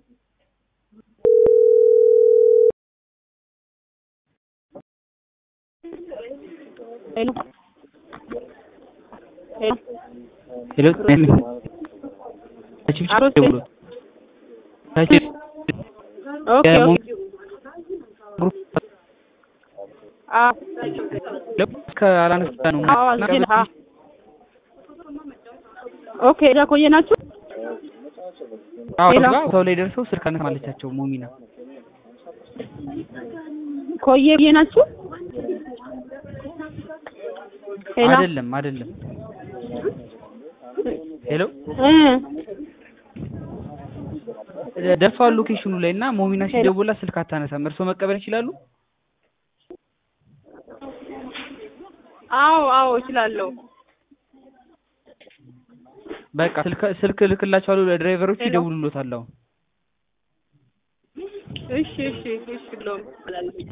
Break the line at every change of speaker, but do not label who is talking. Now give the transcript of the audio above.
ሄሎ ሄሎ
ሄሎ
አሮስ
ደውሎ
ኦኬ ኦኬ አ
ከአላነሳ ነው
አዎ አዝል አ ኦኬ እዛ ቆየ ናችሁ
አዎ
ሌላ?
ሰው ላይ ደርሰው ስልክ አነሳ ማለቻቸው ሙሚና
ቆየ ብዬ ናችሁ ሄሎ
አይደለም አይደለም ሄሎ
እ
ደርሰዋል ሎኬሽኑ ላይ እና ሞሚና ሲደውላ ስልክ አታነሳም እርስዎ መቀበል ይችላሉ
አዎ አዎ እችላለሁ
በቃ ስልክ ስልክ ልክላቸዋለሁ ለድራይቨሮቹ ይደውሉሎታል አሁን
እሺ እሺ እሺ ብሎ